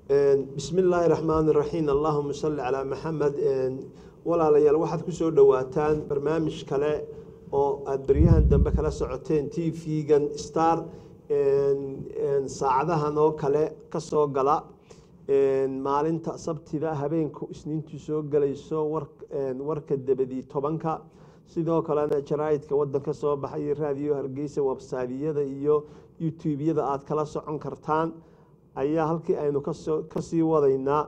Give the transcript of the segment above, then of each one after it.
bismi illaahi raxmaan raxiim allahuma salli calaa maxamed walaalayaal waxaad kusoo dhowaataan barnaamij kale oo aada beryahan dambe kala socoteen t v-gan star saacadahan oo kale kasoo gala maalinta sabtida habeenku isniintu soo gelayso warka debadii tobanka sidoo kalena jaraaidka wadanka soo baxay raadiyo hargeysa websaydiyada iyo youtubeyada aada kala socon kartaan ayaa halkii aynu kasii wadaynaa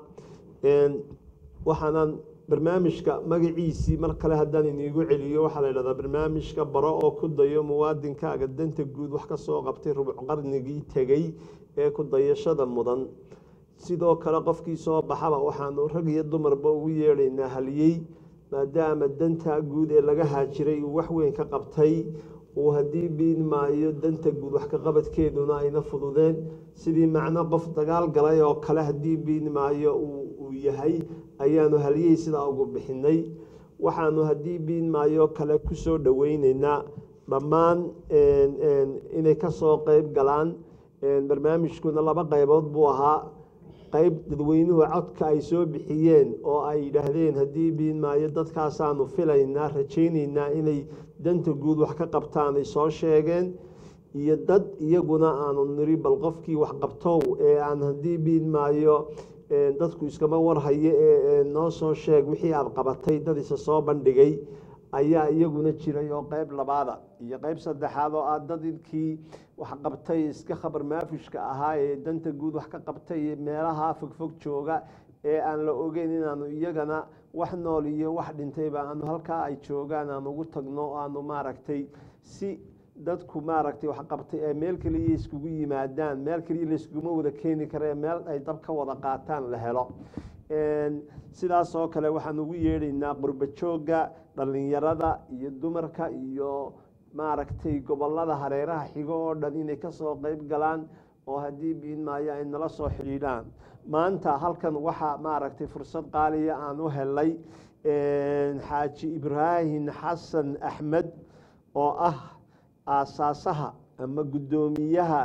waxaanan barnaamijka magaciisii mar kale haddaan iniigu celiyo waxaa la ydhahdaa barnaamijka baro oo ku dayo muwaadinkaaga danta guud wax kasoo qabtay rubuc qarnigii tegey ee ku dayashada mudan sidoo kale qofkii soo baxaba waxaanu rag iyo dumarba ugu yeedhaynaa haliyey maadaama danta guud ee laga haajiray uu wax weyn ka qabtay uu haddii biin maayo danta guud wax ka qabadkeeduna ayna fududeen sidii macno qof dagaal galay oo kale haddii biin maayo uu yahay ayaanu haliyey sidaa ugu bixinay waxaanu haddii biin maayo kale kusoo dhoweyneynaa dhammaan inay kasoo qeyb galaan barnaamijkuna laba qeybood buu ahaa qeyb dadweynuhu codka ay soo bixiyeen oo ay yidhaahdeen haddii biin maayo dadkaasaanu filaynaa rajayneynaa inay danta guud wax ka qabtaan ay soo sheegeen iyo dad iyaguna aanu niri bal qofkii wax qabtow ee aan haddii biin maayo dadku iskama warhayo ee noo soo sheeg wixii aada qabatay dad isa soo bandhigay ayaa iyaguna jiray oo qeyb labaada iyo qeyb saddexaad oo ah dadkii wax qabtay iska khabar maafishka ahaa ee danta guud wax ka qabtay meelaha fogfog jooga ee aan la ogeyn inaanu iyagana wax nool iyo wax dhintayba aanu halkaa ay joogaan aan ugu tagno aanu maaragtay si dadku maaragtay wax qabtay ee meel keliya iskugu yimaadaan meel keliya layskuguma wada keeni kara meel ay dab ka wada qaataan la helo sidaas oo kale waxaan ugu yeedhaynaa qurba joogga dhallinyarada iyo dumarka iyo maaragtay gobolada hareeraha xigo oo dhan inay kasoo qeyb galaan oo haddii biin maayo ay nala soo xidhiidhaan maanta halkan waxaa maaragtay fursad qaaliya aan u helay xaaji ibraahim xasan axmed oo ah aasaasaha ama guddoomiyaha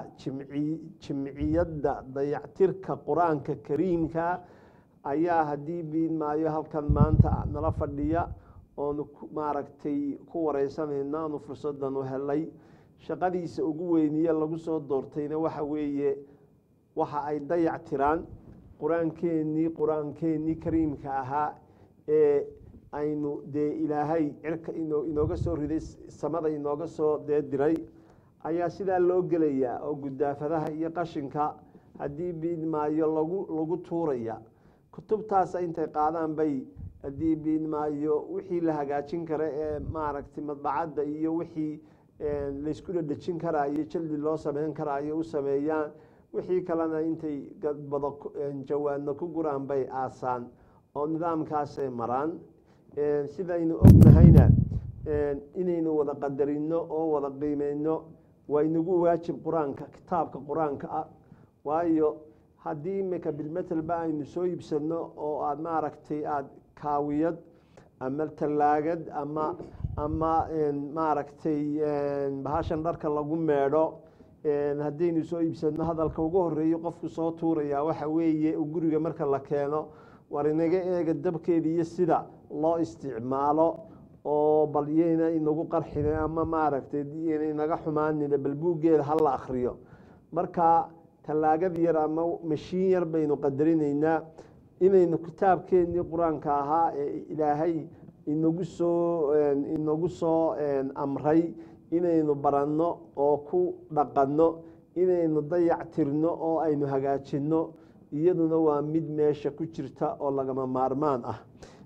jimciyadda dayactirka qur-aanka kariimka ayaa haddii biin maayo halkan maanta nala fadhiya oonu maaragtay ku wareysanayno aanu fursadan u helay shaqadiisa ugu weyniye lagu soo doortayna waxa weeye waxa ay dayac tiraan qur-aankeennii qur-aankeennii kariimka ahaa ee aynu dee ilaahay cirka inooga soo riday samada inooga soo dee diray ayaa sidaa loo gelayaa oo gudaafadaha iyo qashinka haddii biin maayo lagu lagu tuuraya kutubtaas intay qaadaan bay haddii biin maayo wixii la hagaajin kara ee maaragtay madbacadda iyo wixii laysku dhadhejin karaayo jaldi loo sameyn karaayo u sameeyaan wixii kalena intay gadbado jawaadna ku guraan bay aasaan oo nidaamkaasay maraan sidaynu ognahayna inaynu wada qadarino oo wada qiimeyno waa inagu waajib qur-aanka kitaabka qur-aanka ah waayo haddii imika bilmetelba aynu soo iibsano oo aada maaragtay aada kaawiyad ama tallaagad ama ama maaragtay bahashan dharka lagu meedho haddaynu soo iibsano hadalka ugu horeeyo qofku soo tuurayaa waxa weeye guriga marka la keeno war inaga eega dabkeeda iyo sida loo isticmaalo oo bal yayna inagu qarxin ama maaragtay yayna inaga xumaanin bal buuggeeda hala akriyo marka tallaagad yar ama mashiin yar baynu qadarinaynaa inaynu kitaabkeennii qur-aanka ahaa ee ilaahay inagu soo inagu soo amray inaynu baranno oo ku dhaqanno inaynu dayac tirno oo aynu hagaajinno iyaduna waa mid meesha ku jirta oo lagama maarmaan ah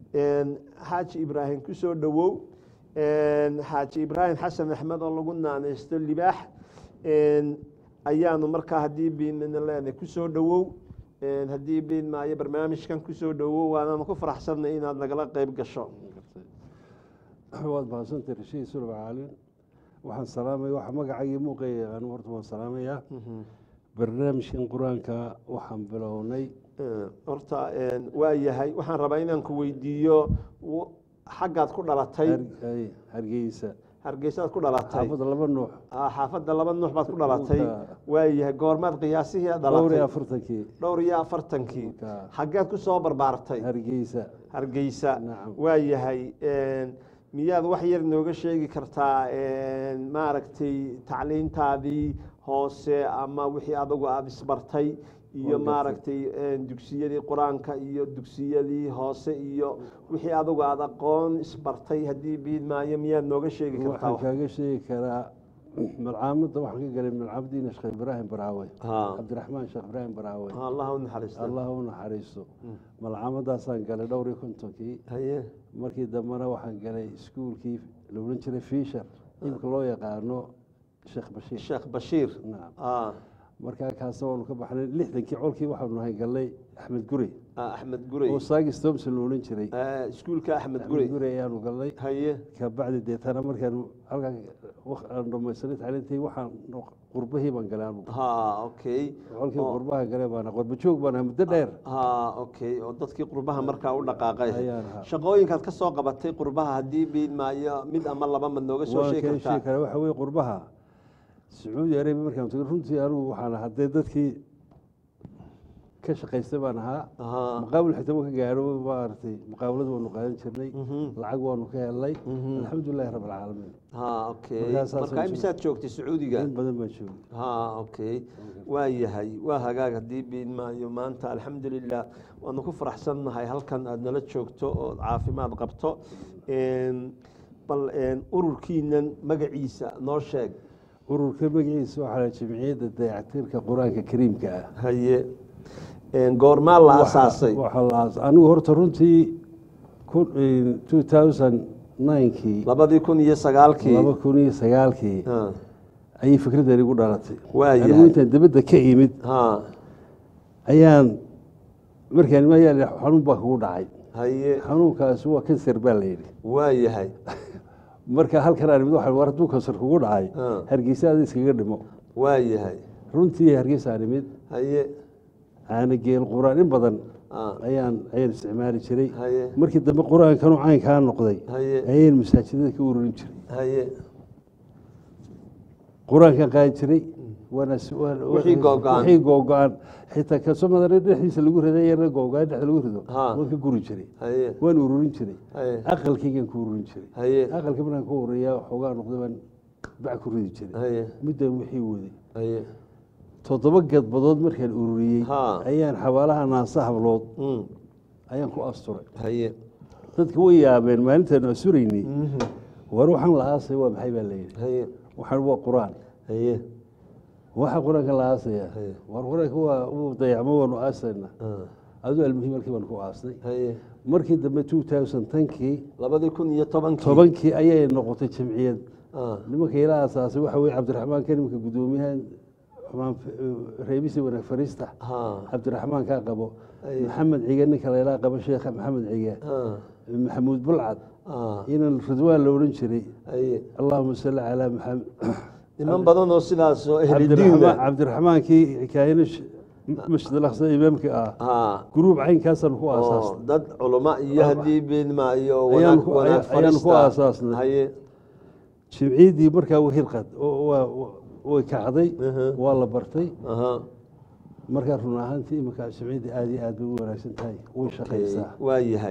xaaji ibraahim kusoo dhowow xaaji ibraahim xasan axmed oo lagu naaneysto libaax ayaanu markaa haddii biinna leenahay kusoo dhowow haddii biin maayo barnaamijkan kusoo dhowow waanaanu ku faraxsannay inaad nagala qeyb gasho waad mahadsantay rashiid sulab caalin waxaan salaamaya waxa magacayga muuqeeya anigu horta waan salaamayaa barnaamijkan qur-aanka waxaan bilownay horta waa yahay waxaan rabaa inaan ku weydiiyo xaggaad ku dhalatay hargeysa hargeysaad ku dhalatay xaafadda laba nuux Ah, xaafadda laba nuux baad ku dhalatay Dhulka- waayahay goormaad qiyaasihii aad dhowr iyo dhalatay afartankii dhowr iyo afartankii Dhulka xaggeed ku soo barbaartay hargeysa hargeysa nacam waayahay miyaad wax yar nooga sheegi kartaa maaragtay tacliintaadii hoose ama wixii adugu aada isbartay iyo Waan gartay. maaragtay dugsiyadii qur-aanka iyo dugsiyadii hoose iyo wixii adugu aada aqoon isbartay haddii biid maayo miyaad nooga sheegi kartaa waxaan kaaga sheegi karaa malcaamadda waxaan ka galay malcaamadiina sheekh ibraahim baraawe Ha. cabdiraxmaan sheekh ibraahim baraawe allah u naxariista allah u naxariisto malcaamadaasaan galay dhowr iyo kontonkii haye markii dambena waxaan galay iskuulkii la odhan jiray fisher imika loo yaqaano sheekh bashiir sheekh bashiir nacam ah markaa kaasna waanu ka baxnay lixdankii colkii waxaanu nahay galnay axmed gurey ah, axmed gurey oo saagis thompson la odhan jiray Ah, iskuulka axmed axmed gurey gurey ayaanu galnay haye kabacdi deetana markaan halkaa waq- aan dhamaysanay tacliintii waxaan qurbahii baan galay anu ha okay colkii oo- qurbaha galay baana qurba joog baan ahay muddo dheer ha okay oo dadkii qurbaha markaa u dhaqaaqay ayaan ahaa shaqooyinkaad ka soo qabatay qurbaha haddii biid maayo mid ama laba mad nooga soo waan sheegi kala kartaa sheegi karaa waxa weye qurbaha sacuudi arabia markaan tagay runtii anigu waxaan ahaa dee dadkii ka shaqaystay baan ahaa Aha. maqaawil xitaa waan ka gaadho maaragtay muqaawilada waanu qaadan jirnay Mhm. lacag waanu ka helnay Mhm. alxamdulilahi rabb alcaalamiin ha okay Markaas saas marka oo imisaad joogtay sacuudiga in badan baan joogay ha okay waa yahay waa hagaag haddii biid maayo maanta alxamdulilah waanu ku faraxsannahay halkan aada nala joogto oo caafimaad qabto Een, bal een, ururkiinan magaciisa noo sheeg ururka magaciisa waxaa la jimciyadda dayactirka qur-aanka kariimka ah haye Een, goormaa la asaasay waxaa la aas- anigu horta runtii two thousand ninkii labadii kun iyo sagaalkii laba kun iyo sagaalkii Ha, ayay fikraddan igu dhalatay waa anigu yahay intaan dibadda ka imid ha ayaan markaan mayaa xanuun baa kugu dhacay haye xanuunkaasi waa kansar baa la yidhi waa yahay marka halkan aan imid waxaan war hadduu kansar kugu dhacay Ah. hargeysa ada iskaga dhimo waa yahay runtii hargeysa aan imid haye caana geel qur-aan in badan ha, ayaan ayaan isticmaali jiray haye markii dambe qur-aankanu caynkaa noqday haye ayaan masaajidada ka ururin jiray haye qur-aankan qaadi jiray waana s- waan- Wixii googo'an. wixii googo-an xitaa kasomada dhexdiisa lagu riday yarna googo-an dhexda lagu rido Ha. waan ka guri jiray haye waan ururin jiray haye aqalkaygaan ku ururin jiray haye aqalka markaan ka ururiyaa waxoogaa noqday baan bac ku ridi jiray haye middan wixii waday haye toddoba gadbadood markaan ururiyey Ha. ayaan xabaalaha naasa hablood Mm, ayaan ku asturay haye dadka way yaabeen maalintaanu asuraynay Mhm. war waxaan la aasay waa maxay baa layidhi haye waxaan waa qur-aan haye waxa qur-aanka la aasaya Haye. war qur-aanka waa uu dayacmo waanu aasayna Ah, aduu almuhim markii baan ku aasnay haye markii dambe two thousand tankii labadii kun iyo tobankii tobankii ayay noqotay jamciyad Ah, nimanka ila asaasay waxa weye cabdiraxmaan ka nimanka guddoomiyahan xumaan reebisi wanaag fariista ha cabdiraxmaan kaa qabo Aye. maxamed cige ninka laylaa qabo sheekha maxamed cige ah, maxamuud bulcad ah, inan ridwaan la odhan jiray haye allahuma salli calaa maxamed niman badan oo sidaas oo ehlidiin cabdiraxmaan cabdiraxmaankii xikaayana masjid alaqsa imaamka ah ha gruub caynkaasaan ku oo aasaasnay dad culamo iyo haddii beedmaayo Ayaan wanaag ku- wanaag ayaan- ayaan ku fadhiista. aasaasnay. haye jimciyaddii markaa way hirqad oo- waa- waa- way kacday Aha. waa la bartay aha markaa run ahaantii iminka jimciyaddii aad iyo aad bay u wanaagsan tahay way shaqaysaa waa yahay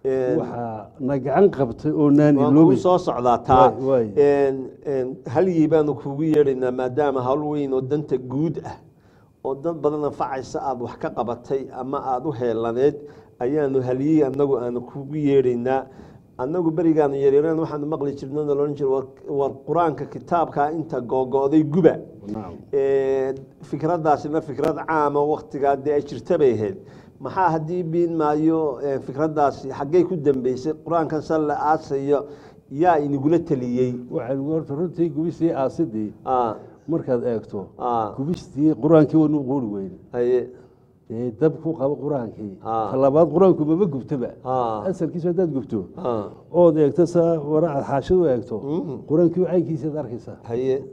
waxaa na gacan qabtay oo naan waan kuu iloobay soo socdaa taa Waay, waay. Een, een, halyey baanu kugu yeedhaynaa maadaama hawl weyn oo danta guud ah oo dad badan anfacaysa aada wax ka qabatay ama aada u heelaneed ayaanu halyey anagu aanu kugu yeedhaynaa annagu berigaanu yaryareen waxaanu maqli jirna loodhan jira war- war qur-aanka kitaabkaa inta googo'day guba nacam Ee, fikraddaasina fikrad caama waktigaa dee ay jirta bay ahayd maxaa haddii biin maayo ee, fikraddaasi xaggay ku dambeysay qur-aankan sal la aasayo yaa inagula teliyey waxaan horta runtii gubistii aasidii Ah, markaad eegto ah, gubistii qur-aankii wanu qoori weyn haye dee dab ku qabo qur-aankii Ah. talabaad qur-aanku maba gubtaba Ah. asalkiisu haddaad gubto ah, ood eegto saa waracad xaashadu eegto Mhm. qur-aankii caynkiisaad arkaysaa haye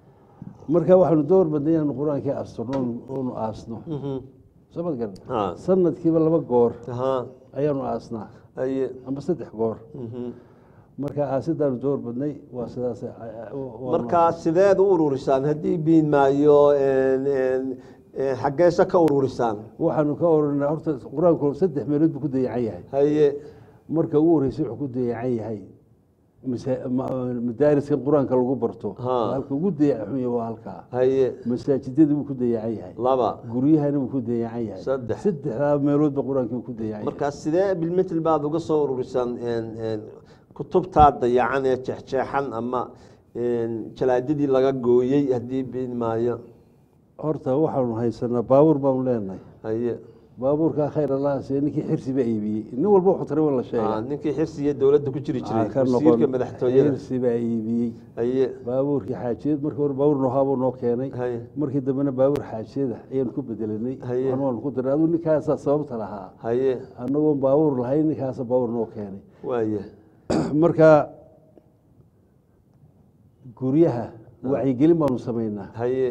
marka waxaanu door badnay inaanu qur-aankii asturno oonu- oonu aasno mhm, soo mad garan ah, sanadkiiba laba goor aha, ayaanu aasnaa haye amba saddex goor mhm, marka aasidaanu door badnay waa sidaas markaa sideed u ururisaan haddii biin maayo xaggeese ka ururisaan waxaanu ka oranaa horta qur-aanku saddex meelood buu ku dayacan yahay haye marka ugu horreysay wuxuu ku dayacan yahay masa- ma- madaariskan qur-aanka lagu barto Ha. halka ugu dayacan yahay waa halkaa haye masaajidada buu ku dayacan yahay laba guryahana wuu ku dayacan yahay Saddex. saddexdaa meeloodba qur-aankii wuu ku dayacan yahay markaa sidee bilmitl baad uga soo ururisaan kutubtaa dayacan ee jeexjeexan ama jalaadadii laga gooyey haddii biin maayo horta waxaanu haysanaa baabuur baanu leenahay haye baabuurkaa khayr allah siya ninkii xirsi baa iibiyey nin walba wuxuu tara waa la Ah, sheegay ninkii xirsiga dowladda ku jiri jiray Aa, ka wasiirka noqon madaxtooyada xirsi baa iibiyey haye baabuurkii xaajiyad markii hore baabuur noohaabuu noo keenay haye markii dambena baabuur xaajiyada ayaanu ku bedelanay Haye. waxna waanu ku diray aduu ninkaasaa sababta lahaa haye annagoon baabuur lahayn ninkaasa baabuur noo keenay waaye marka guryaha wacyigelin baanu samaynaa haye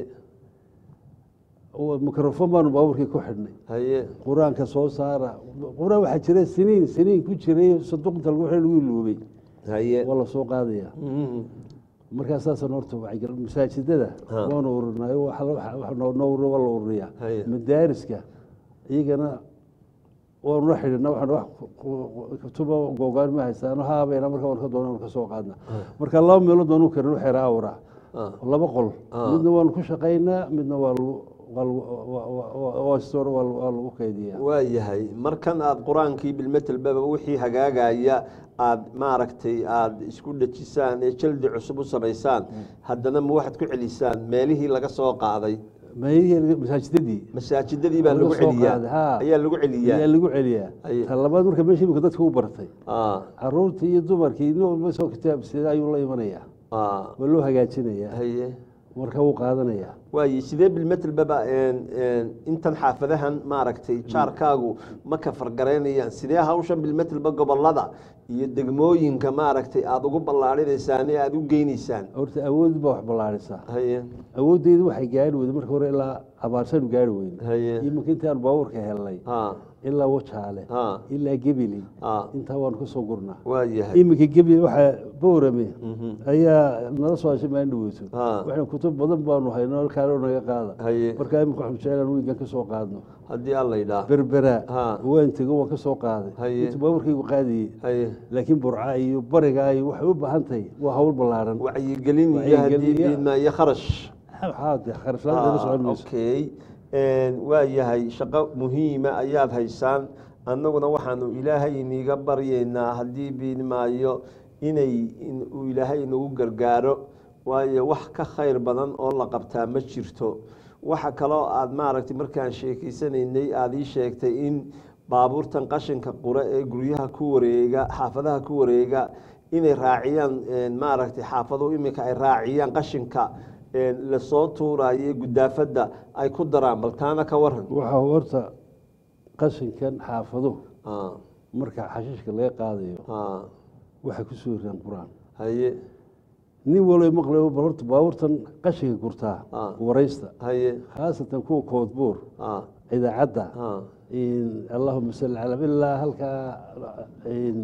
oo mikrofon baanu baabuurkii ku xidhnay haye qur-aanka soo saara qur-aan waxaa jira siniin siniin ku jiray saduuqinta lagu xidhay lagu iloobay haye waa la soo qaadaya Mhm. markaa saasaan horta wacyigelin masaajidada Ha. waanu ururinayo waxa la- waxa- waxa noo noo urur waa la ururiyaa Haye. madaariska iyagana waanu la xidhina waxaan wax ku- ku- kutuba googaan ma haystaano haabeena marka waan ka doonaan ka soo qaadna marka laba meelood baanu karin xeera awra Ah. laba qol Ah. midna waanu ku shaqaynaa midna waa lagu waa lagu waa- waa- waa store waa lagu- waa lagu kaydiyaa waa yahay markan aada qur-aankii bilmetelbaba wixii hagaagaya aada maaragtay aada isku dhejisaan ee jaldi cusub u samaysaan haddana ma waxaad ku celisaan meelihii laga soo qaaday meelihii masaajidadii masaajidadii baa Laga lagu soo celiyaa qaaday, haa. ayaa lagu ayaa celiyaa lagu celiyaa Haye. ta labaad marka meesha imika dadka u bartay Ah, caruurtii iyo dumarkii nin walba soo kitaabsida ayuu la imanayaa ah, waa loo hagaajinayaa haye marka wuu qaadanayaa waaye sidee bilmetelbaba intan xaafadahan maaragtay jaarkaagu ma ka fargaraynayaan sidee hawshan bilmetelba gobolada iyo degmooyinka maaragtay aada ugu ballaarinaysaan ee aada u geynaysaan horta awood baa wax ballaarisaa haye awooddeedu waxay gaari weyday marka hore ilaa abaarsaanu gaari weyne haye iminka intaan baabuurka helnay ha ilaa wajaale ha ilaa gebili ha intaa waanu ka soo gurnaa waa yahay iminka gebili waxaa boorame Mhm. ayaa nala soo hashay maalin dhaweyso Ha. waxaan kutub badan baanu hayno halkaanoo naga qaada haye marka iminka waxaan jeclaan wiigan ka soo qaadno haddii alla yidhaah berberaa Ha. waan tego waan ka soo qaaday Haye. intuu baabuurkaygu qaadayey haye laakiin burca iyo bariga iyo waxay u baahan tahay waa hawl ballaaran wacyigelin iyo Wacyigelin haddii iyo- biidma iyo kharash maxaa dee kharash la'aan la socon Ah, mayso okay waa yahay shaqo muhiima ayaad haysaan annaguna waxaanu ilaahay iniga baryaynaa haddii biidmaayo inay in- uu ilaahay inagu gargaaro waayo wax ka khayr badan oo la qabtaa ma jirto waxa kaloo aad maaragtay markaan sheekeysanaynay aada ii sheegtay in baabuurtan qashinka qura ee guryaha ku wareega xaafadaha ku wareega inay raaciyaan maaragtay xaafaduhu iminka ay raaciyaan qashinka lasoo tuurayo ee gudaafadda ay ku daraan bal taana ka waran waxaa horta qashinkan xaafaduhu Ah, marka xashiishka laga qaadayo ah, waxay ku soo riraan qur-aan haye nin walo maqlayo bal horta baabuurtan qashinka gurtaa Ah. waraysta haye khaasatan kuwa koodbuur ah, idaacadda ah, in allahuma salli calaa ilaa halkaa in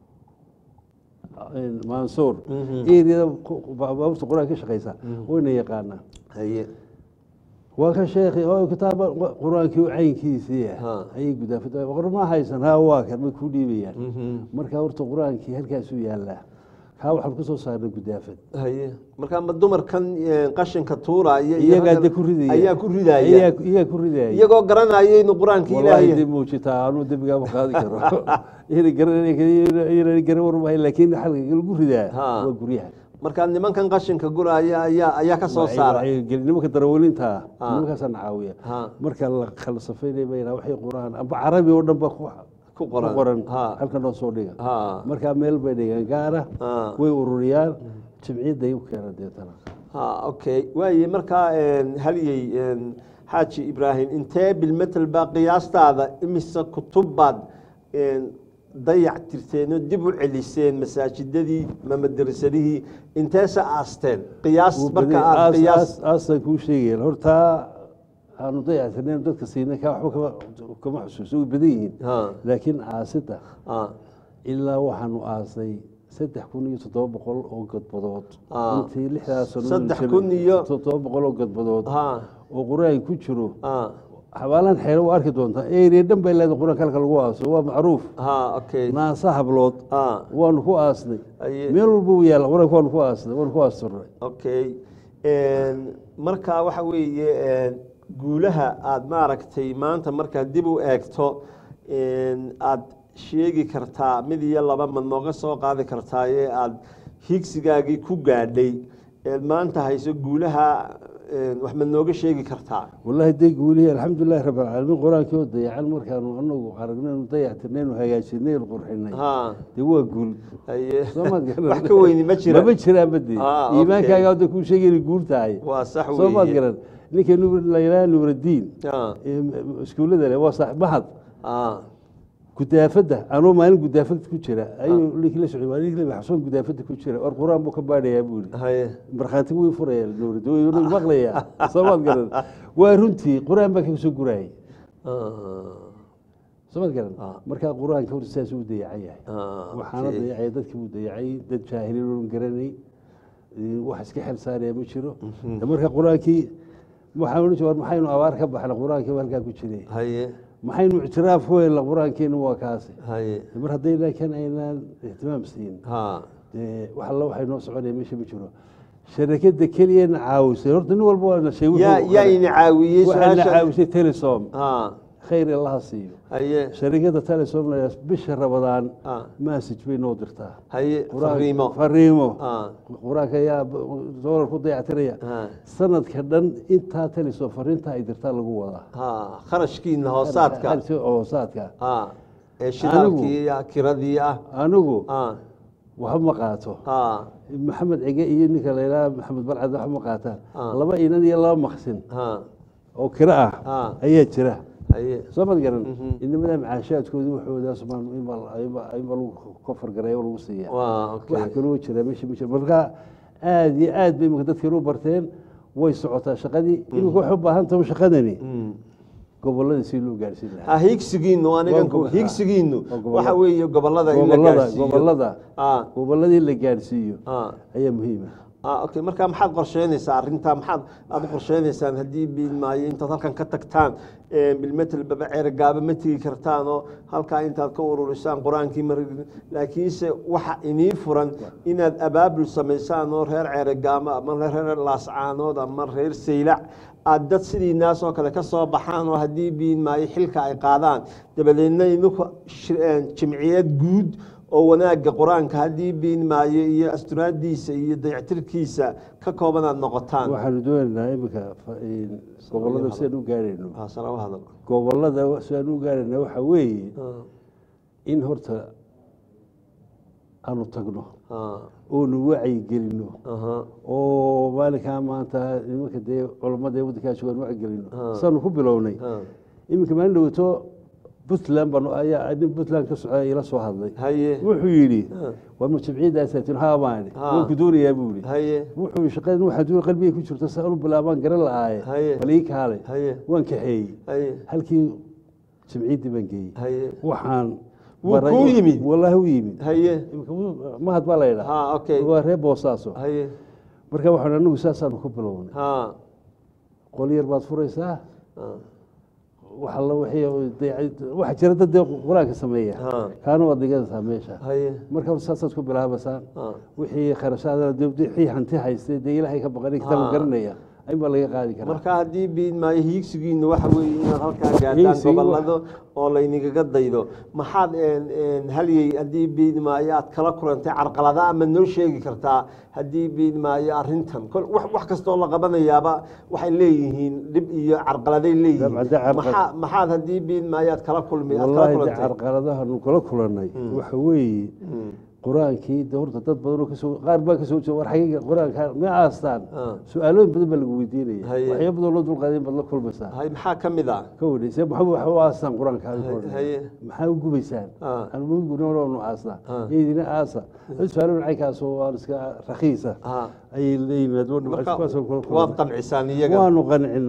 in mansuur Mhm. eriyada ku- baabuurta qur-aan ka shaqeysa wayna yaqaanaa haye waa ka sheekhi oo kitaaba qur-aankii caynkiisii Ha. ayay gudaafada qor ma haysan ha waa kan may ku dhiibayaan Mhm. marka horta qur-aankii halkaasuu yaallaa kaa waxaan kusoo saarnay gudaafad haye marka ma dumarkan eh, qashinka tuuraya iyo iyagaa raggan de ku ridaya ayaa ku ridaya Iyagaa- iyagaa ku ridaya iyagoo garanaya inuu qur-aanka wallahi ilaahay dib muujitaa anuu dembigaama qaadi karo ina garan garan warmahay laakiin xalka lagu ridaa Ha. waa guryaha marka nimankan qashinka guraya ayaa ayaa ka soo saara Wacyi- nimanka darawelinta Ha. nimankaasaan caawiya Ha. marka la kala safaynay bayna waxay quraan amba carabi oo dhan ba ku ku ku qoran qoran ha halkan oo soo dhiga ha markaa meel bay dhigaan gaara ha way ururiyaan jimciyadday u keenaan deetana ha okay waaye markaa een, halyey een, xaaji ibraahim intee bilmetel baa qiyaastaada imise kutub baad een, dayac tirteen oo dib u celiseen masaajidadii ma madarasadihii inteese aasteen qiyaas marka aad qiyaas aasaan kuu sheegaya hortaa aanu dayactirnayn dadka siinay kaa waxba kama kama xusuuso way badan yihiin ha laakiin aasida ha ilaa waxaanu aasay saddex kun iyo toddoba boqol oo godbadood Ah. intii lixdaas sano Saddex kun iyo- toddoba boqol oo godbadood ha oo qur-aan ku jiro ha xabaalaan xeelo waa arki doontaa eeriya dhan bay leedahay qur-aanka halka lagu aaso waa macruuf ha okay naasa hablood ha waanu ku aasnay Aye. meel walba uu yaalla qur-aanka waanu ku aasnay waanu ku aasturnay okay marka waxa weeye een, guulaha aad maaragtay maanta markaad dib u eegto een, aad sheegi kartaa mid iyo laba ma nooga soo qaadi kartaa ee aad higsigaagii ku gaadhay eed maanta hayso guulaha een, wax ma nooga sheegi kartaa wallaahi dee guulihii alxamdulilahi rabbi alcaalamiin qur-aankii oo dayacan markaanu anagu aragnaynu dayactirnaynu hagaajinaynu qurxinay ha dee waa guul haye soo maad garan wax ka weyni ma jira mama jiraan bade Ah, okay. iimaankaaga hadda kuu sheegay inay guul tahay waa sax soo maad weeye garan ninka laylaha nuuradiin Ha, iskuullada le waa sax mahad ha, gudaafadda anuu maalin gudaafad ku jira ayuu ninkii la socday waa ninkii la xasuun gudaafadda ku jira war qur-aan buu ka baadhayaa buu yidhi haye markhaati wuu furaya nuuradi wuu maqlayaa soo maad garan waa runtii qur-aan baa kasoo gurayay ha, soo maad garan Ah. markaa qur-aanka horta saas uu dayacan yahay ha, waxaana okay. dayacay dadkii uu dayacay dad jaahiliin oon garanay ee, wax iska xel saaraya ma jiro Mhm. De marka qur-aankii waxaan odhan jiray war maxaynu abaar ka baxna qur-aankii baa halkaa ku jiray haye maxaynu ictiraaf ku helna qur-aankeena waa kaasi haye mar haddayna kan aynaan ihtimaam siin ha dee wax alla waxay noo soconaya meesha ma jiro sharakada keliyana caawisay horta nin walba waa na sheegay yaa yaa ina caawiyey waxaa na su-aasha caawisay telesom ha khayr allaha siiyo haye sharikada telesom bisha rabadaan ha message bay noo dirtaa haye Qur-aan- fariimo fariimo ha qur-aanka ayaa doolar ku dayactiraya ha sanadka dhan intaa telesom fariinta ay dirtaa lagu wadaa ha kharashkiina hoosaadka hoosaadka ha ee shidaalkii iyo kiradii ah anigu ha waxba ma qaato ha maxamed cige iyo ninka layidhaha maxamed balcad waxba ma qaataan Ah. laba inan iyo laba maqsin ha oo kiro ah Ah. ayaa jira haye soo mad garan Mhm. inamada macaashaadkooda waxoodaas maan inba lagu kofargaray oo lagu siiya waa wax okay kaloo jira meesha ma jira marka aada iyo aad bay imika dadkan u barteen way socotaa shaqadii imika waxay u baahan tahay shaqadani Mm. gobolada si loo gaarsiin ha lahaa higsigiinu anigan Waa go- higsigiinu waa gobollada. waxa weeye gobolada in la gobolada gaarsiiyo gobolada ha goboladii la gaarsiiyo ha ayaa muhiima ah okay marka maxaad qorsheynaysaa arrintaa maxaad aad u qorsheynaysaan haddii biilmaayo intaad halkan ka tagtaan ee, bilmetel babaceer gaaba ma tegi kartaan oo halkaa intaad ka ururisaan qur-aankii mar laakiinse waxa inii furan inaad abaabul samaysaan oo reer ceeregaamo ama reer laascaanood ama reer saylac aad dad sidii naas oo kale ka soo baxaan oo haddii biilmaayo xilka ay qaadaan dabadeedna idinku shir- ee, jimciyad guud oo wanaagga qur-aanka haddii biinmaayo iyo asturaadiisa iyo dayactirkiisa ka kooban aad noqotaan waxaanu doonaynaa imika gobolada sidaan u gaarayno Ah, sala u hadal gobolada sidaan u gaarayna waxa weeye Ah, in horta aanu tagno ah, oonu wacyigelino aha, oo maalinkaa maanta nimanka dee culammada ee waddankaa joogaan wacyigelino Ah. saanu ku bilownay ah. iminka maalin dhawato puntland baan ayaa nin puntland ka socda ila soo hadlay haye wuxuu yidhi Ah. war ma jimciyadaasatin haamaani Ah. waan ku doonayaa buu yidhi haye wuxuu shaqadan waxaa doon qalbiga ku jirta saan u bilaabaan garan Haye. la'aaye bal ii kaale haye waan kaxeeyey haye halkii jimciyaddii baan geeyey haye waxaan Wuu baray- kuu yimid? wallaahi u yimid haye Imika wuu- mahad baa la yidhaa ha okay waa reer boosaaso haye marka waxaan anigu saasaanu ku bilownay ha qol yar baad furaysaa ah, wax alla wixii dee- waxa jira dad dee qur-aanka sameeya ha kaana waad dhiganaysaa meesha haye marka hore saasaad ku bilaabaysaan ah, wixii kharashaada dee wixii hanti haystay dee ilaahay ka baqanay kitaabka Ah. garanaya in baa laga qaadi karaa marka haddii biinmaayo hiigsigiina waxa weeye inaad halkaa gaadhaan Hiigsigu wa- gobolado oo laynagaga daydo maxaad een, een, halyey haddii biinmaayo aad kala kulantay carqalada ama noo sheegi kartaa haddii biinmaayo arrintan Kol- wax wax kastoo la qabanayaaba waxay leeyihiin dhib iyo carqaladay leeyihiin Dabcan, dee carqal- Maxaa- maxaad haddii biinmaayo aad kala kulmi aad kala wallaahi dee kulantay carqaladahanu kula kulannay waxa weeye Mm, qur-aankii de horta dad badan oo kasoo qaar baa kasoo jeeda war xagiga qur-aanka ma aastaan Ah. su-aalooyin badan baa lagu weydiinaya Haye. waxyaabo badan loo dulqaaday baad la kulmaysaa hay maxaa ka mid ah ka wadhaysee maxaa waxa u aastaan qur-aanka adiga oo dhan? haye maxaa u gubaysaan Ah. anmugunu aasa Ah. idina aasa su-aalo nacaykaas oo aan iska rakiisa Ah. ayay leeyimaad marka waad qancisaan iyaga waanu qancinaa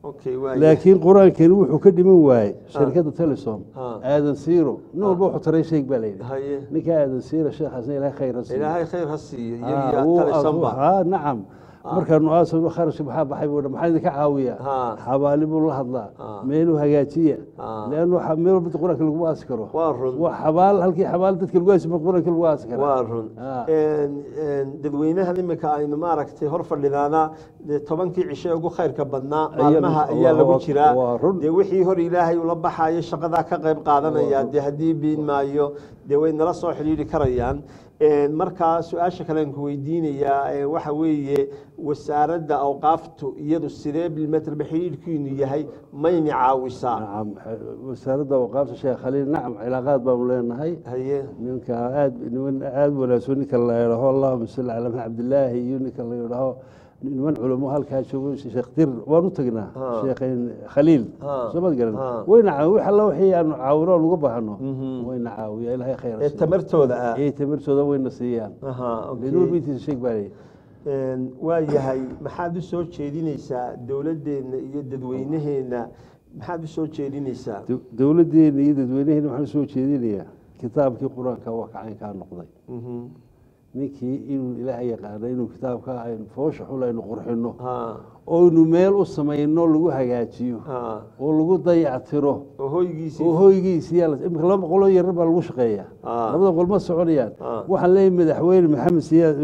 okay waaya laakiin qur-aankani wuxuu ka dhiman waayey shirkadda telesom Ah. aadan siiro nin walba wuxuu taray sheeg baa layidhi haye ninka aadan siiro sheekhaasna ilaahay khayr ha siiyo ilaahay khayr ha siiyo Ah, iyagiyo wuu talisanba asu- haa, nacam markaanu aasano kharashka maxaa baxay buu dha maxaa idinka caawiya Ah. xabaali buu la hadlaa Ah. meeluu hagaajiya Ah. leannu waxa- meel walba qur-aanka laguma aasi karo waa run waa xabaal halkii xabaal dadka lagu aasi qur-aanka lagu aasi kara waa run Ah. Een, een, dadweynahan imika aynu maaragtay hor fadhidaana dee tobankii cishe ugu khayrka badnaa Ayaa- maalmaha ayaa lagu waa- jiraa waa run. dee wixii hor ilaahay ula baxayo shaqadaa ka qayb qaadanaya dee haddii biin maayo dee way nala soo xidhiidhi karayaan Een, markaa su-aasha kale aan ku weydiinayaa ee, waxa weeye wasaaradda awqaaftu iyadu sidee bilmetrba xidhiidhkiinu yahay mayna caawisaa nacam wasaaradda awqaafta sheekh khaliil nacam cilaaqaad baanu leenahay haye ninka aad niman aada wanaagsan ninka la yidhaho allahuma salli calaa maxamed cabdilaahi iyo ninka la yidhaho niman culamo halkaa joogo sheekh dir waan u tagnaa Ah. sheekhayn khaliil Ah. soo maad garan Ah. wayna caawi wax alla wixii aanu caawino oo lagu baahano Mhm. wayna caawiya ilaahay khayr ha ee siiyo. tamartooda ah ee tamartooda wayna siiyaan Aha, okay. benuur bintiisa sheeg baa leeyahay Een, waa yahay maxaad u soo jeedinaysaa dowladdeenna iyo dadweynaheenna maxaad u soo jeedinaysaa Dow- dowladdeena iyo dadweynaheena waxaan soo jeedinayaa kitaabkii qur-aanka waa kacaynkaa noqday Mhm. ninkii inuu ilaahay yaqaano inuu kitaabka aynu foosha xul aynu qurxinno Ha, oynu meel u samayno lagu hagaajiyo ha. oo lagu dayactiro oo hoygiisii oo hoygiisi yaa la- imika laba boqoloo yarar baa lagu shaqeeyaa Ah. labada boqol ma soconayaan Ah. waxaan leeyahay madaxweyne maxamed siyaad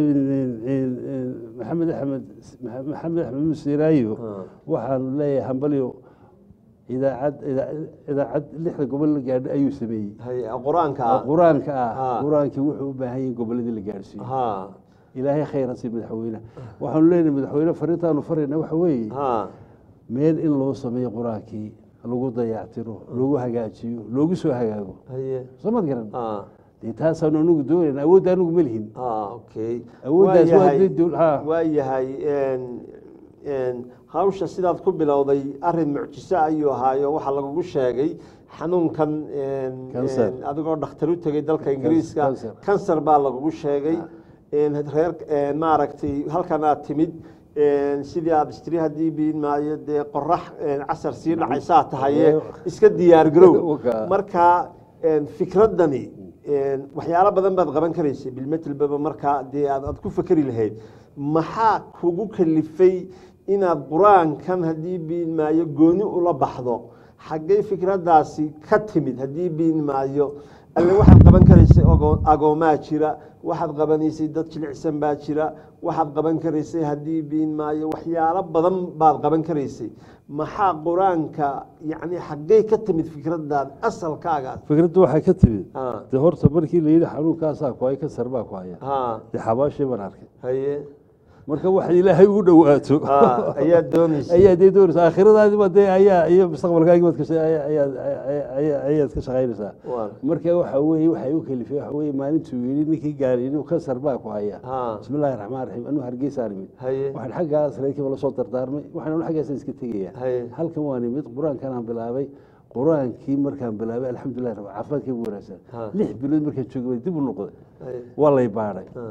maxamed axmed maxamed axmed musiiraayo Ah. waxaanu leeyahay hambalyo idaacad idaa- idaacad lixda gobol la gaadho ayuu sameeyey Haye, qur-aanka oo ah. qur-aanka ah Ah. qur-aankii wuxuu u baahan yahay goboladii la gaadhsiiyo ha ilaahay khayr ha sii madaxweyne waxaanu leenahay madaxweyne fariintaanu farayna waxa weeye ha meel in loo sameeyo qur-aankii lagu dayactiro lagu hagaajiyo loogu soo hagaago haye soo mad garan ha dee taasaanu anigu doonayna awoodda anigu ma lihin ha okay awooddaas waa yahay- dee dowl- ha. waa yahay een, een, hawsha sidaad ku bilowday arin mucjiso ayuu ahaayo waxaa lagugu sheegay xanuunkan een, Cancer. een, adigoo dhakhtar u tegay dalka ingiriiska cancer. kansar baa lagugu sheegay een, reer een, maaragtay halkan aad timid een, sidii aad istiri haddii biin maayo dee qorax een, casar sii dhacaysaa tahaye iska diyaar garow Waka. marka een, fikraddani een, waxyaalo badan baad qaban karaysay bilmetlbaba markaa dee aad aad ku fakeri lahayd maxaa kugu kalifay inaad qur-aankan haddii biin maayo gooni ula baxdo xaggay fikraddaasi ka timid haddii biin maayo alle waxaad qaban karaysay ogo- agoomaa jira waxaad qabanaysay dad jilicsan baa jira waxaad qaban karaysay haddii biin maayo waxyaalo badan baad qaban karaysay maxaa qur-aanka yacni xaggay ka timid fikraddaada asalkaagaas fikradda waxay ka timid ha dee horta markii la yidhi xanuunkaasaa ku hay kansar baa ku haya ha dee xabaashii baan arkay haye marka wax ilaahay ugu dhowaato ha ayaa doonaysa ayaa dee doonaysa aakhiradaadiba dee ayaa iyo mustaqbalkaagi baad ka sha- ayaa- ayaa- ayaa- ayaad ka shaqaynaysaa Waa. marka waxa weeye waxay u kalifay waxa weeye maalintuu yidhi ninkii gaari inuu kansar baa ku haya ha bismi illaahi raxmaan raxiim anuu hargeysaan imid haye waxaan xaggaas reerkiiba lasoo dardaarmay waxaan anu xaggaasaan iska tegayaa haye halkan waan imid qur-aankan aan bilaabay qur-aankii markaan bilaabay alxamdulilah rab caafimaadkii ugu wanaagsan Ha. lix bilood markaan joogay way dib u noqday haye waa lay baadhay ha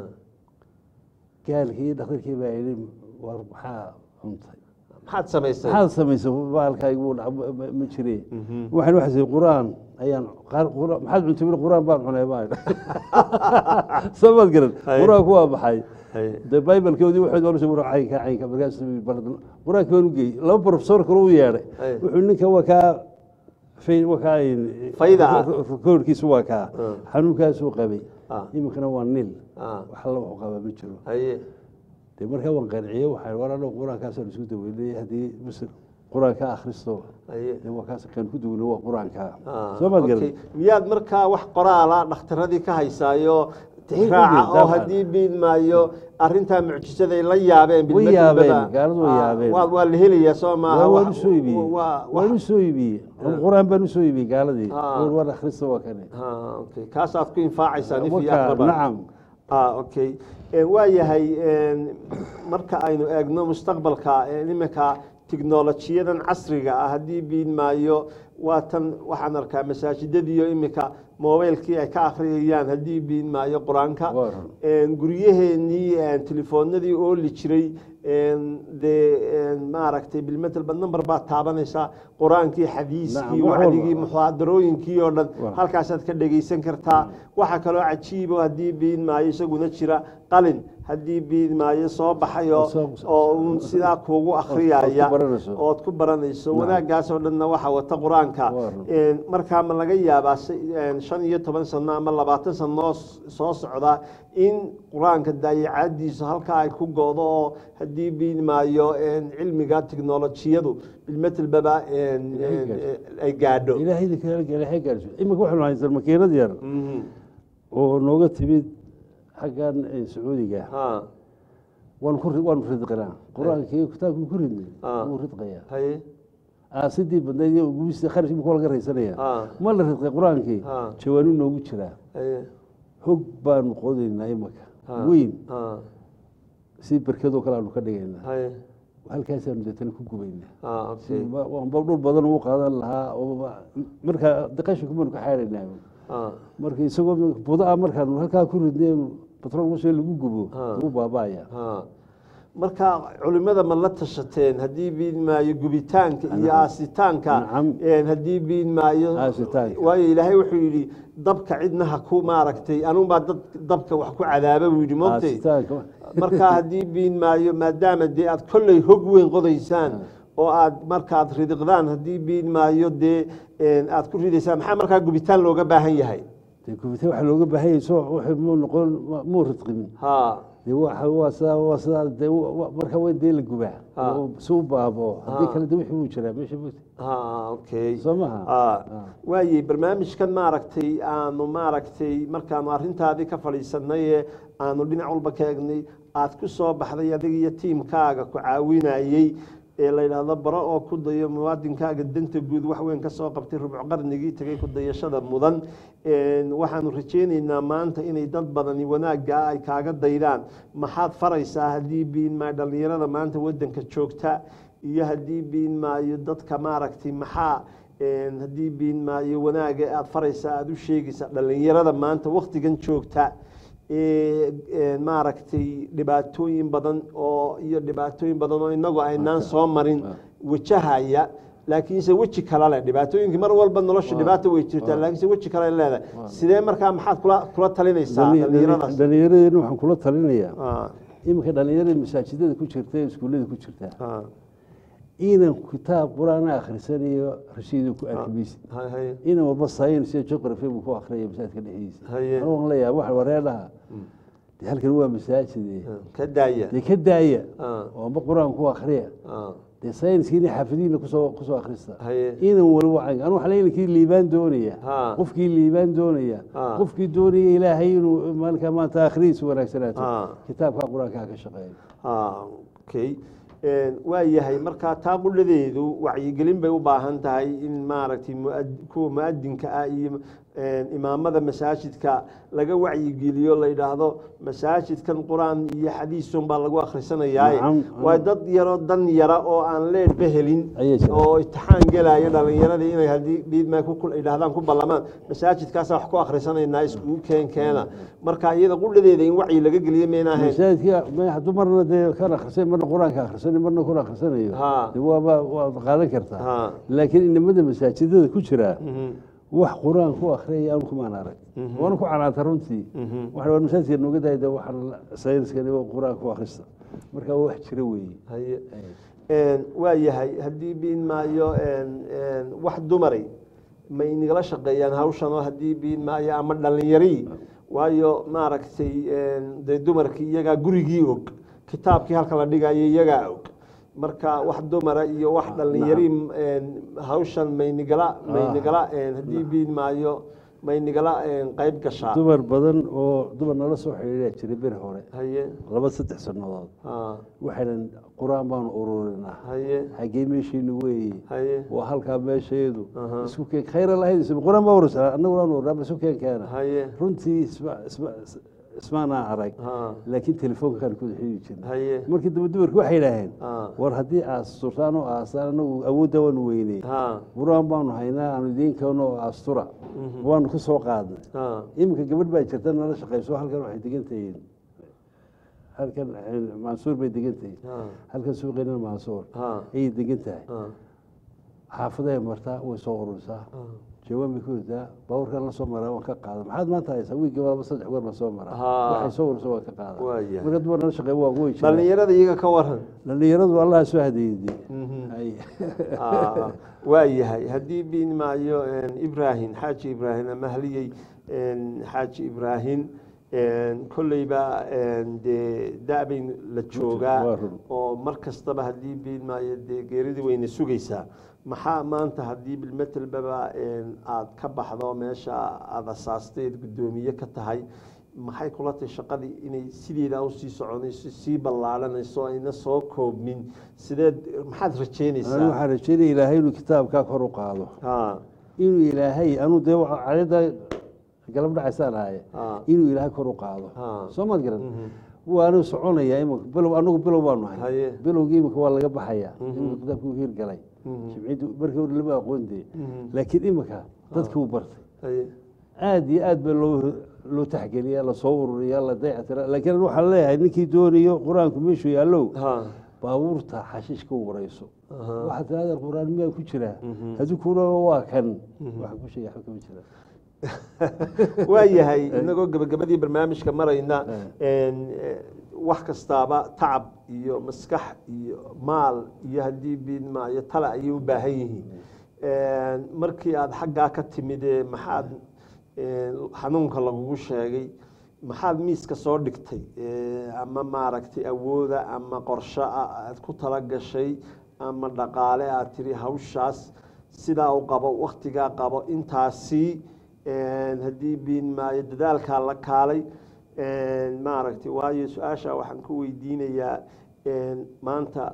gaalkii dhakhtarkii baa yidhi war maxaa cuntay maxaad samaysay maxaad samaysay baalkaygu wuu dhac- ma- ma- ma jire Mhm. waxaan waxaasay qur-aan ayaan qaar- qur- maxaad cuntay buri qur-aan baan cunay baa soo maad garan Haye. qur-aanku waa baxay haye de bibalkoodii waxay doonaysa war caynka caynka markaas qur-aanka baan u geeyey laba professor kale u yeedhay Ay. wuxuu ninka waa kaa fay- waa kaa Fayda ah. koorkiisu waa kaa Ah. xanuunkaasuu qabay Ah. iminkana waa nil ah wax alla wuxuu qabaa ma jiro haye de markaa waan qanciyey waxaan war annagu qur-aankaasaan isku daweynay haddii muslim qur-aanka akhristo haye de waa kaas kan ku duweyna waa qur-aanka Ah, soo maad okay. garan miyaad markaa wax qoraala dhakhtaradii ka haysaayo tixraaca Way- oo way- haddii biin maayo arintaa mucjisaday la yaabeen Way bilmadbada. yaabeen, gaaladu way Ah, yaabeen. waa waa la helayaa soo maaha waa waan wax- usoo iibiyey waa- waan wax- usoo iibiyey qur-aan baan usoo iibiyey gaaladii Ah. war war akhrista waa kane Ah, okay. kaasaad ku infaacaysaa nif iyo Wakaa, akraba. nacam ah okay Eh, waa yahay een, marka aynu eegno mustaqbalka eh, iminka tiknolojiyadan casriga ah haddii biin maayo waa tan waxaan arkaa masaajidadiiyo iminka mobilkii ay ka akhriyayaan haddii biin maayo qur-aanka Waa run. Een, guryaheenii een, telefoonadii ooli jiray een, dee een, maaragtay bilmetelba number baad taabanaysaa qur-aankii xadiiskii Nacam, wax wacdigii walba. muxaadarooyinkii oo dhan Waa. halkaasaad ka dhegaysan kartaa waxaa kaloo cajiibo haddii biin maayo isaguna jira qalin haddii biin maayo soo baxay oo- Soo- soo- oo uun sidaa kuugu akhriyaya ood ku baranayso. ood ku baranayso Nacam. wanaaggaas oo dhanna waxaa wata qur-aanka Waa run. Een, markaa ma laga yaabaa si- een, shan iyo toban sano ama labaatan sano oo s- soo socda in qur-aanka daayacadiisu halkaa ay ku goodo oo haddii biin maayo een, cilmiga tiknolojiyadu bilmetelbaba een, Ilaahay een, gaarsiiyo. ay gaadho ilaahayda kale ilaahay gaarsiiyo imika waxaanu haysan makiinad yar Mhm. oo nooga timid xaggan eh, sacuudiga Ha, waanu ku ri- waanu ridqinaa qur-aankii kitaabkii ku ridnay Ah. wuu ridqayaa haye aasidii badnayd iyo gubista kharashkii muxuu laga raysanaya Ah. ma la ridqay qur-aankii Ah. jawaanu noogu jiraa haye hog baanu qodaynaa imaka Ah. weyn ha, si berkadoo kale aanu ka dhigaynaa haye halkaasaanu deetana ku gubaynaa ha, okay. waanba dhul badan u qaadan lahaa oo ma- markaa qashinka baanu ka xaaraynaa Ha, marka isagoo budaa markaanu halkaa ku ridnay batrool washe lagu gubo Ah. wuu baaba'aya ha. marka culimada ma la tashateen haddii biin maayo gubitaanka iyo aasitaanka Nacam. een, haddii biin maayo Aasitaanka. waayo ilaahay wuxuu yidhi dabka cidna ha ku maaragtay anuunbaa dad dabka wax ku cadaaba buu yidhi moogtay Aasitaanka. marka haddii biin maayo maadaama dee aad kolley hog weyn qodaysaan oo aad markaad ridiqdaan haddii biin maayo dee een, aad ku ridaysaan maxaa markaa gubitaan looga baahan yahay dee gubitaan waxaa looga baahan yahay soo wuxuu muu noqon muu ridqimin ha dee waxa waa sidaa waa sidaa dee wa- wa- marka waa in dee la gubaa Ah. oo si u baabo haddii Ah. kale dee wixii wuu jiraa meesha mogta ha okay soo maha Ah, waayey barnaamijkan maaragtay aanu maaragtay markaanu arrintaadii ka fadhiisanay ee aanu dhinac walba ka egnay aad ku soo baxday adiga iyo tiimkaaga ku caawinayey ee la yidhaahdo baro oo ku dayo muwaadinkaaga danta guud wax weyn ka soo qabtay rubco qarnigii tegay ku dayashada mudan Een, waxaanu rajaynaynaa maanta inay dad badani wanaagga ay kaaga daydaan maxaad faraysaa haddii biin maayo dhallinyarada maanta wadanka joogta iyo haddii biin maayo dadka maaragtay maxaa een, haddii biin maayo wanaaga aad faraysaa aada u sheegaysaa dhallinyarada maanta waktigan joogta ee een, maaragtay dhibaatooyin badan oo iyo dhibaatooyin badan oo inagu aynaan soo marin wajahaya laakiinse weji kale leh dhibaatooyinkii mar walba nolosha dhibaato way jirtaa laakiinse weji kale leedahay sidee markaa maxaad kula kula talinaysaa dhallinyaradaas dhallinyaradeenna waxaan kula talinayaa Ah, iminka dhallinyarada masaajidada ku jirta ee iskuullada ku jirta ah, inan kitaab qur-aan akhrisanayo rashiidu ku arki maysid hay- hay- inan walba science iyo geography buu ku akhriyay masaajidka dhexdiisa Haye. anuu waan la yaaba wax wareedhaha dee halkan waa masaajid ka daaya dee ka daaya Ah, oo amba qur-aan ku akhriya ah, dee sayniskiina xaafadiina kusoo kusoo akhrista haye inan waliba anu waxaa leeyahay kii liibaan doonaya Ha. qofkii liibaan doonaya Ha. qofkii doonaya ilaahay inuu maalinka maanta akhridiisa wanaagsanaato Ha. kitaabka qur-aanka ha ka shaqeeyo Ah, okay Een, waa yahay markaa taa qudhadeedu wacyigelin bay u baahan tahay in maaragtay muad- kuwa muadinka ah iyo een, imaamada masaajidka laga wacyigeliyo la yidhaahdo masaajidkan qur-aan iyo xadiisun baa lagu akhrisanayaaye Nacam. waa dad yaro dan yara oo aan leedhba helin Ayay jiraan. oo imtixaan gelaya dhalinyaradii inay haddii dhiidma yidhaahdaan ku ballamaan masaajidkaasa wax ku akhrisanaynaa iskugu keen keena marka iyada qudhadeeda in wacyi laga geliyo mayna ahayn masaajidka ma- hadduu marna dee kan akhrisan marna qur-aanka akhrisanay marna kun akhrisanayo Ha. dee waaba waad qaadan kartaa Ha. laakiin inamada masaajidada ku jira Mhm. wax qur-aan ku akhriyaya anu kumaan arag waana ku canaanta runtii waxa waa masaajidka nooga daaya dee waxaan sayniskani waa qur-aan ku akhrista marka waa wax jira weeye haye Een, waa yahay haddii biin maayo een, een, wax dumaray ma inagala shaqeeyaan hawshan oo haddii biin maayo ama dhallinyarii waayo maaragtay een, dee dumarkii iyagaa gurigii og kitaabkii halka la dhigayo iyagaa og marka wax dumara iyo wax dhallinyari een, hawshan maynigala maynigala een, haddii biin maayo maynigala een, qayb gashaa dumar badan oo dumar nala soo xidhiidhaa jiray beri hore haye laba saddex sannadood ha, waxaynan qur-aan baanu ururinaa haye xaggee meeshiinu weeye haye waa halkaa meesheedu Aha. isku keen khayra lahayd qur-aan baa urursanaa annaguna aan ururnaa isu keen keena haye runtii isma isma is- ismaanaa arag ha laakiin telefoonkaan ku xiri jirna haye markii dambe dumarku waxay idhaaheen ha war haddii aad asturtaan oo aastaan anagu awoodda waanu weyney ha buraan baanu haynaa aanu idiin keeno oo astura waanu ka soo qaadnay ha iminka gabadh baa jirta nala shaqayso halkan waxay degan tahiin halkan mansuur bay degan tahiin ha halkan suuqeena mansuur ha ayay degan tahay ha xaafaday martaa way soo ururisaa ha jawaan bay ku ridaa baabuurkan la soo maraa waan ka qaada maxaad maanta haysaa wiigii laba saddex goor baan soo maraa Haa. waxay soo urursa waan ka qaada Waayahay. marka dumar nala shaqeey waa way jiraan dhallinyarada iyaga ka waran dhallinyaradu allah soo hadeeyey Mhm. Ay. Ah, waa yahay haddii biin maayo ibrahim xaaji ibraahim ama haliyey xaaji ibraahim kolleyba dee da-bayn la joogaa Waa run. oo mar kastaba haddii biin maayo dee geeridii wayna sugaysaa maxaa maanta haddii bilmetelbaba aada ka baxdo meesha aada asaasteed guddoomiye ka tahay maxay kula tahay shaqadii inay sideeda usii soconayso sii ballaaranayso ayna soo koobmin sideed maxaad anigu rajeynaysaa waxaan rajeynaya ilaahay inuu kitaabkaa kor u qaado ha inuu ilaahay anuu dee cadada galab dhacaysaan ahaye ha inuu ilaahay kor u qaado Ha. soo maad garan Mhm. waanu soconaya imika bilow anagu bilow baanu Haye. hay bilowgii imika waa laga baxaya Mhm. imika kitaabkii u hirgalay Mhm. jimciyaddu markii hore lama aqoondee Mhm. laakiin imika dadkii u bartay haye aada iyo aad baa loo loo taxgeliya lasoo ururiya la dayactira laakiin anu waxaan leeyahay ninkii doonayo qur-aanku meeshuu yaallow ha baabuurta xashiishka u warayso Aha. waxaad tirahdaa qur-aan miyaa ku jiraa Mhm. haddii kuna waa kan waxaan ku sheegay waxba kama jira waa yahay inagoo gabagabadii barnaamijka marayna een, eh, wax kastaaba tacab iyo maskax iyo maal iyo haddii biidmaayo tale ayay u baahan yihiin Een, markii aada xaggaa ka timid ee maxaad een, xanuunka lagugu sheegay maxaad miiska soo dhigtay Ee, ama maaragtay awooda ama qorsho ah aad ku tala gashay ama dhaqaale aad tiri hawshaas sidaa u qabo waktigaa qabo intaasi een, haddii biin maayo dadaalkaa la kaalay een, maaragtay waayo su-aasha waxaan ku weydiinayaa een, maanta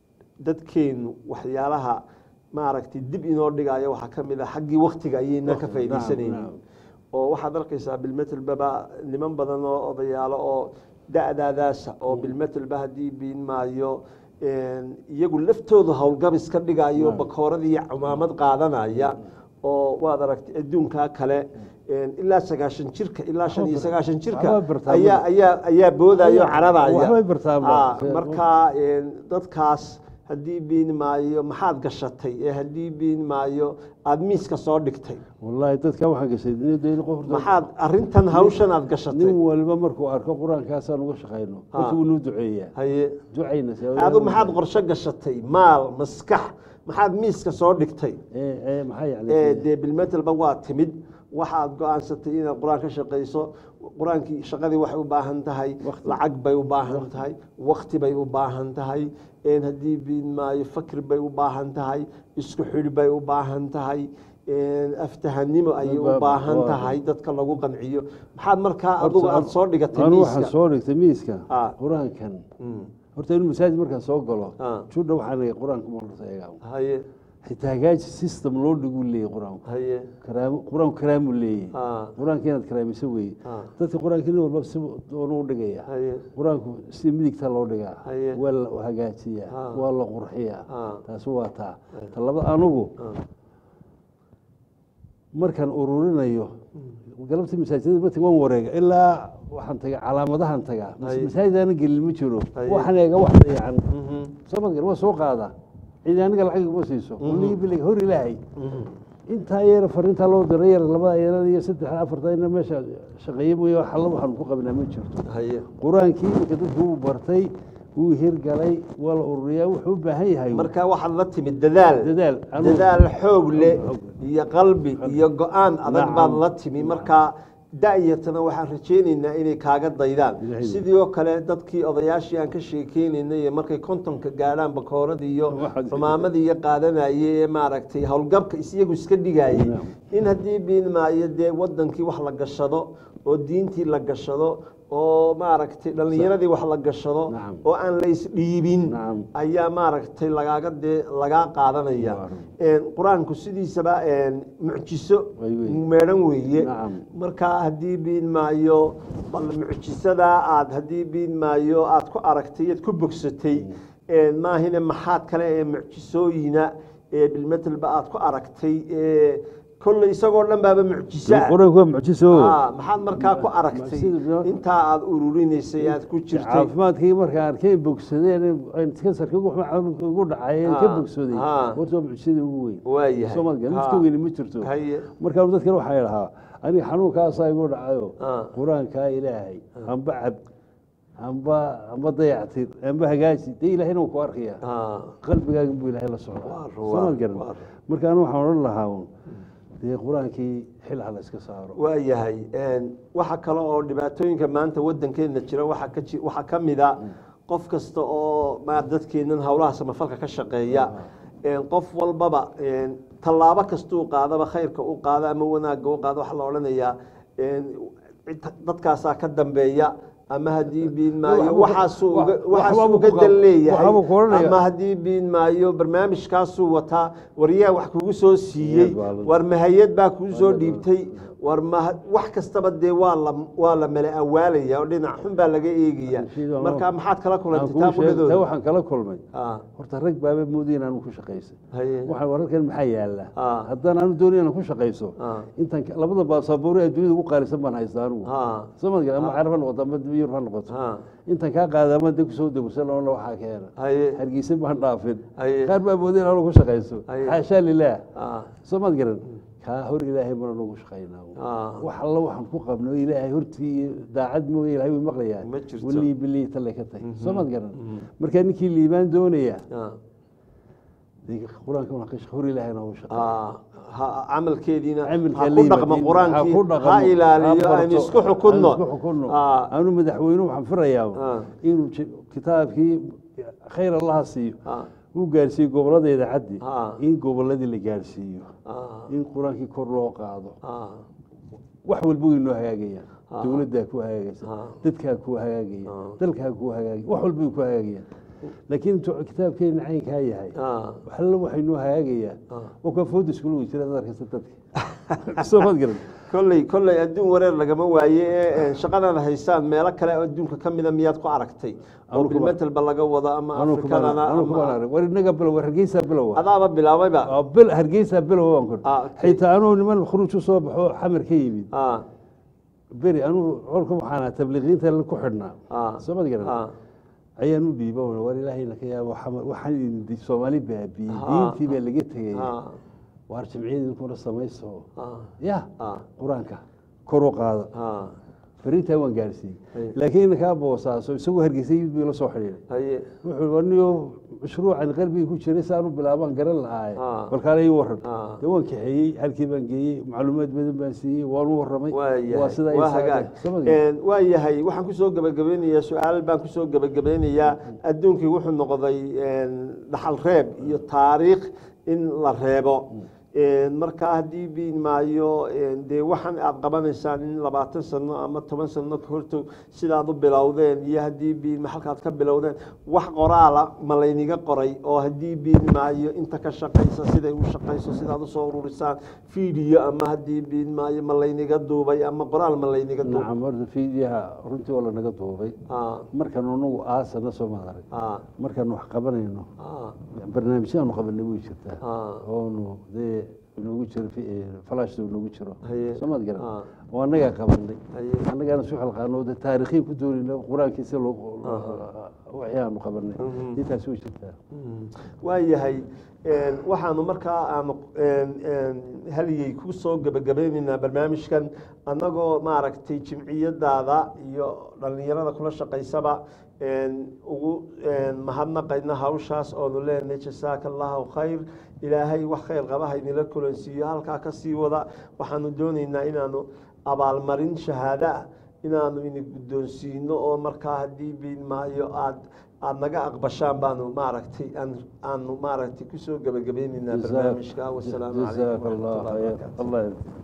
dadkeenu waxyaalaha maaragtay dib inoo dhigayo waxaa ka mid ah xaggii waktiga ayayna ka faaidaysanaynin nacam. oo waxaad arkaysaa bilmetelbaba niman badan oo odayaalo oo da-daadaasa oo bilmetelba haddii biin maayo een, iyagu laftooda howlgabis ka dhigayo bakooradii iyo cumaamad qaadanaya oo waad aragtay adduunkaa kale een, ilaa sagaashan jirka ilaa shan iyo sagaashan jirka waxbaa bartaa ayaa ayaa ayaa boodayo cararaya waxbay bartaan ba. Ah, marka een, dadkaas haddii biin maayo maxaad gashatay ee haddii biin maayo aada miiska soo dhigtay wallaahi dadkan waxaan gashay niyadda in qof maxaad arintan hawshan aad gashatay nin walba markuu arko qur-aankaasaan uga shaqayno horta wuu noo duceeyaa haye ducayna adu maxaad qorshe gashatay maal maskax maxaad miiska soo dhigtay maxaa ee yani dee bilmetelba waa timid waxaad go-aansatay inaad qur-aan ka shaqayso qur-aankii shaqadii waxay u baahan tahay Waqti. lacag bay u baahan tahay wakti bay u baahan tahay een haddii biin maayo fakri bay u baahan tahay isku xidhi bay u baahan tahay een aftahanimo ayay u Ba- baahan waa- tahay dadka lagu qanciyo maxaad markaa adugu aada soo dhigatay anu waxaan miiska soo dhigtay miiska Ah. qur-aankan Mm. horta inuu masaajid markaan soo galo Ah. judha waxaan leeyahay qur-aanka marta eegaa haye xitaa hagaaji system loo dhiguu leeyahay qur-aanku haye karaamo qur-aanku karaamuu leeyahay Ah. qur-aanka inaad karaamiso weeye Ah. dadka qur-aanka nin walba si doonu u dhigaya haye qur-aanku si midigta loo dhigaa Haye. waa la hagaajiyaa Ah. waa la qurxiyaa Ah. taasi waa taa ta labada anugu Ah. markaan ururinayo galabtii masaajidada ma tag waan wareega ilaa waxaan tagaa calaamadahan tagaa Haye. masaajidaana gelin ma jiro Haye. waxaan eega wax dayacan Mhm. sabadkan waa soo qaadaa cidi aniga lacag uma siiso kulligii bilig hor ilaahay Mhm. intaa yar fariintaa loo diray yar labada yarada iyo saddex afarta ina meesha shaqeeye mooye wax alla waxaanu ku qabnaa ma jirto haye qur-aankii iminka dadku wuu bartay wuu hirgalay waa la ururiyaa wuxuu u baahan yahay marka waxaad la timid dadaal dadaal Anu- dadaal xoog leh Xoog. iyo qalbi iyo go-aan adag Nacam. baad la timi marka da-yatana waxaan rajaynaynaa inay kaaga daydaan Ilaahay. sidii oo kale dadkii odayaashii aan ka sheekeynaynay ee markay kontonka gaadhaan bakooradii iyo Waxaad- xumaamadii iyo qaadanayay ee maaragtay howlgabka is- iyagu iska dhigayay Nacam. in haddii biin maayo dee wadankii wax la gashado oo diintii la gashado oo maaragtay dhallinyaradii wax la gashado Nacam. oo aan la isdhiibin Nacam. ayaa maaragtay lagaaga dee lagaa qaadanaya Waa run. Een, qur-aanku sidiisaba een, mucjiso Way weyn. meedhan weeye Nacam. marka haddii biin maayo bal mucjisadaa aad haddii biin maayo aad ku aragtay aad ku bogsatay een, maahine maxaad kale ee mucjisooyina ee bilmetelba aad ku aragtay ee kolley isagoo dhan baaba mucjiso ah qur-aanku waa mucjiso Ah, maxaad markaa ku aragtay sida- intaa aad ururinaysay aad ku jirtay caafimaadkii markaan arkay bogsadeen kansarka ugu dhacayeen ka Ah, bogsaday ah. horta waa mucjisada ugu weyn waayahay soomaaliga mid Ha. ka weyni ma jirto haye markaa dadkan waxaa idhahaa aniga xanuunkaasaa igu dhacayo Ah. qur-aankaa ilaahay amba cab amba amba dayactir amba hagaaji dee ilaahayna wuu ku arkaya Ah, qalbigaaga buu ilaahay la socdaa Waa soo ruwaa, maad garan waa marka anu waxaan odhan lahaa un dee qur-aankii xil ha la iska saaro waayahay een, waxa kale oo dhibaatooyinka maanta wadankeena jira waxaa ka ji- waxaa ka mid a qof kasta oo ma dadkeenan howlaha samafalka ka shaqeeya een, qof walbaba een, tallaabo kastuu qaadaba khayrka u qaada ama wanaagga u qaada waxaa la odhanayaa een, cid- dadkaasaa ka dambeeya ama haddii biin maayo Waxba- waxaasuu uga- wax- waxaasuu waxba uga ku dan qab- leeyahay waxba ku odhanaya. ama haddii biin maayo barnaamijkaasuu wataa waryaa wax kugu soo siiyey Niyad waa la- war mahayad baa kuu soo Niyad waa la- dhiibtay war ma wax kastaba dee waa la waa la mala awaalaya oo dhinac xun baa laga eegaya Shaydan marka waa- maxaad kala Aan kulantay kuu taa sheeg- taa qudhadooda waxaan kala kulmay Ah, horta rag baaba moodaya inaan ku shaqaysay haye waxaan wararkan maxaa yaala Ah. haddaan aanu doonay inaan ku shaqayso Ah. intan ka- labada baasaboore ee dunida ugu qaalisan baan haystaa anigu Ah. soomad ama carab ha noqoto ama yurub ha noqoto Ah. intan kaa qaada ama de kusoo degsan oona waxaa keena haye hargeysa baan dhaafin Haye. qaar baa mooday inaan ku shaqayso Haye. xaashaa lilaah Ah, soomaad garan kaa hor ilaahay mana nagu shaqaynaa Ah. wax alla waxaan ku qabno ilaahay hortii iyo daacad mooye ilaahay wuu maqlayaa Ma jirto. walii bilii talle ka tahay soomaad garan markaa ninkii liibaan doonaya ah, dee qur-aanka waa ka shaq- hor ilaahay noogu shaqeeya ah, ha- camalkeediina camalka ha la ku yimaado, dhaqmo ha qur-aankii ku dhaqmo, ha ilaaliyo ha aynu barto, isku xukunno aynu isku xukunno. Ah, anu madaxweynuhu waxaan firayaa Ah. inuu ji- kitaabkii khayr allaha siiyo ah, uu gaarsiiyo gobolada idaacaddi Ah. in goboladii la gaarsiiyo ah, in qur-aankii kor loo qaado ah, wax walba way noo hagaagayaan Ah. dowladdaa ku hagaagaysa Ah. dadkaa ku hagaagaya Ah. dalkaa ku hagaagaya wax walba way ku hagaagayaan laakiin intuu kitaabkeena caynkaa yahay ah, waxalla waxay noo hagaagayaan Ah. waa kuwa fooda iskula wey jira dad arkaysa dadka soo maad garan kolley kolley adduun wareer lagama waaye ee shaqadan haysaan meelo kale oo adduunka ka mida miyaad ku aragtay oo Anu kuma- bilmetelba laga wado ama anu afrikadana anu ama kuma arag war inaga bilow war hargeysa bilow ah. adaaba bilaabayba Waa bil hargeysa bilow waan kun Ah, okay. xitaa anuu niman khuruuj u soo baxo xamar ka yimid ah, beri anuu colka waxaan ahaa tabliiqiinta ku xidhnaa ah, soo maad garan ah, ayaan u dhiiba war ilaahayna ka yaabo xamar waxaan idin di- soomaali baabiyey Ah. diintii baa laga tegaya ah, waar jamciyada idinkuna samayso ah, ya ah, qur-aanka kor u qaada ah, fariintaa waan gaarsiiyey Haye. laakiin inankaa boosaaso isagoo hargeysa yimid buu ila soo xidhiiray haye wuxuu waniyo mashruucan qalbiga ku jiray si aanu bilaabaan garan lahaaye Ah. balkaana ii waran Ah. dee waan kaxeeyey halkii baan geeyey macluumaad badan baan siiyey waan u warramay waa waa yahay sida ay waa saacadeen. hagaag Soo ma garan? Een, waa yahay waxaan kusoo gebagabeynayaa su-aal baan kusoo gebagabeynayaa adduunkii wuxuu noqday een, dhaxal reeb iyo taariikh in la reebo Een, marka haddii biin maayo een, dee waxaan aad qabanaysaan in labaatan sano ama toban sano ka horto sidaad u bilowdeen iyo haddii biin ma halkaad ka bilowdeen wax qoraala ma layniga qoray oo haddii biin maayo inta ka shaqaysa siday u shaqayso sidaad usoo ururisaan video ama haddii biin maayo ma layniga duubay ama qoraal ma layniga duubay nacam horta fiidiyaha runtii waa lanaga duubay Ah, markan anagu aasana soo maarag ah, markaan wax qabanayno ah, barnaamijyaanu qabanay way jirtaa ah, oonu dee noogu jiro falashta noogu jiro Haye. soo maad garan Ah. oo annagaa qabanay Haye. annagaana su xalqaano de taariikhiin ku doonayna qur-aankiisa loo wixii aanu qabanay Mhm. intaasi way jirtaa Mm. waa yahay een, waxaanu markaa aanu een, een, haligay ku soo gebagabeynaynaa barnaamijkan annagoo maaragtay jimciyadaada iyo dhallinyarada kula shaqaysaba een, ugu een, mahadnaqayna hawshaas oonu leenahay jasaaka allahu khayr ilaahay wax khayr qaba haynila kulansiiyo halkaa ka sii wada waxaanu doonaynaa inaanu abaalmarin shahaado ah inaanu ini guddoonsiino oo markaa haddii biin maayo aad aada naga aqbashaan baanu maaragtay aan aanu maaragtay kusoo gebagabeynaynaa barnaamijka wasalaamu calaykum jazaaka allah waraxmatullahi khayr wabarakaatu allah